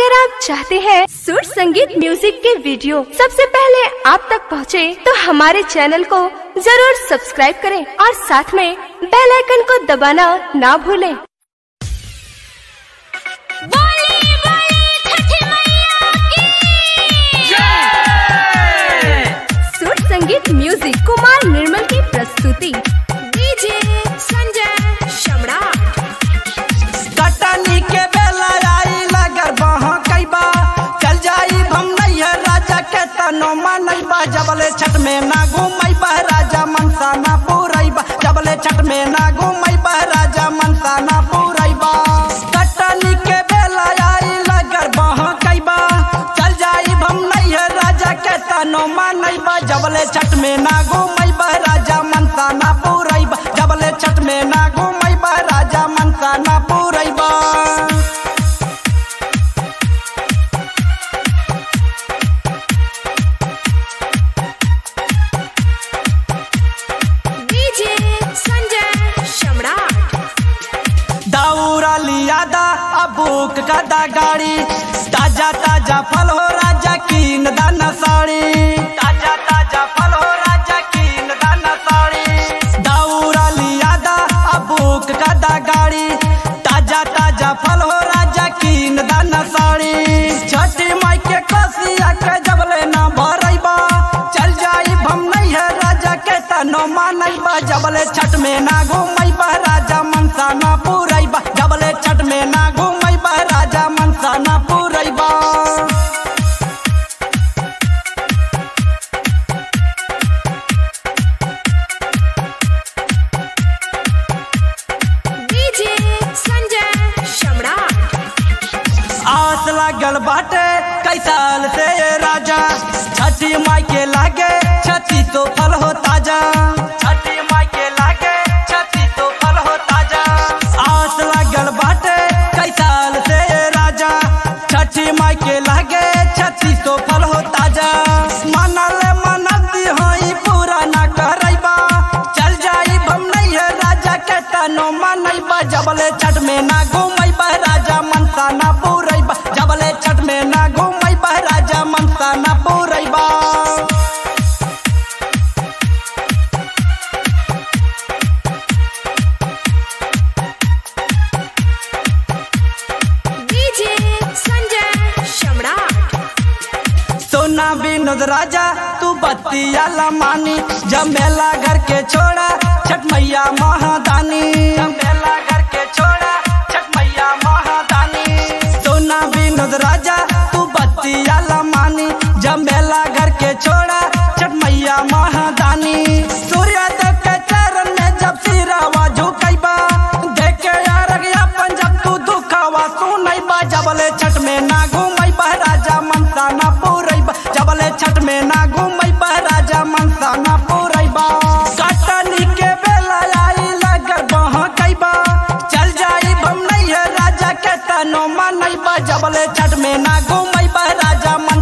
अगर आप चाहते हैं सुर संगीत म्यूजिक के वीडियो सबसे पहले आप तक पहुंचे, तो हमारे चैनल को जरूर सब्सक्राइब करें और साथ में बेल आइकन को दबाना ना भूलें। बोली बोली छठ मैया की सुर संगीत म्यूजिक कुमार निर्मल की प्रस्तुति डीजे संजय सम्राट कटनी के बेला आई लगर बहा कैबा चल जाई हम नैया राजा के तनो मनैबा जबले छठ में ना घूमैबा राजा मनसा ना पूरैबा जबले छठ में ना घूमैबा राजा मनसा ना पूरैबा कटनी के बेला आई लगर बहा कैबा चल जाई हम नैया राजा के तनो मनैबा जबले छठ में ना घूमैबा राजा मनसा ना पूरैबा जबले छठ में ना घूमैबा राजा मनसा ना पूरैबा डीजे संजय सम्राट दौरा लियादा अबूक कदा गाड़ी ताजा ताजा फल हो राजा कीन दाना साड़ी ताजा ताजा फल हो राजा कीन दाना साड़ी दौरा लियादा अबूक कदा गाड़ी ताजा ताजा फल हो राजा कीन दाना साड़ी छठी माई के कसिया के जबले ना भरैबा चल जाई हम नहीं है राजा के तनो मानैबा जबले छठ में ना घूमैबा राजा मनसा ना पूरैबा जबले छठ में ना घूमैबा राजा मनसा ना पूरैबा डीजे संजय सम्राट आस लागल बाटे कई साल से ये राजा छठी माई के लागे छठी तो फल हो ताजा छठी माई के लागे छठी तो फल हो ताजा आस लागल बाटे कई साल से ये राजा छठी माई के लागे छठी तो फल हो ताजा मनल मनती होई पूरा ना करैबा चल जाई हम नहीं है राजा के तनो मनैबा जबले छठ में ना घूमैबा राजा मनसा ना पूरैबा जबले छठ में ना घूमैबा राजा मनसा ना पूरैबा डीजे संजय सम्राट सोना विनोद राजा तू बत्तिया लमानी जमेला घर के छोड़ा छठ मैया महादानी जमेला घर के छोड़ा छठ मैया महादानी सोना विनोद राजा तू बत्तिया लमानी जमेला घर के छोड़ा छठ मैया महादानी सूर्योदय के चरण में जब सिरावा झुकैबा देखे यार अपन जब तू दुखावा सुनैबा जबले छठ में ना घूमैबा राजा मनसा ना पूरैबा जबले छठ में ना घूमैबा राजा मनसा ना पूरैबा कटनी के बेला आई लगर बहा कैबा चल जाई हम नहीं है राजा के तनो मनैबा जबले छठ में ना घूमैबा राजा मन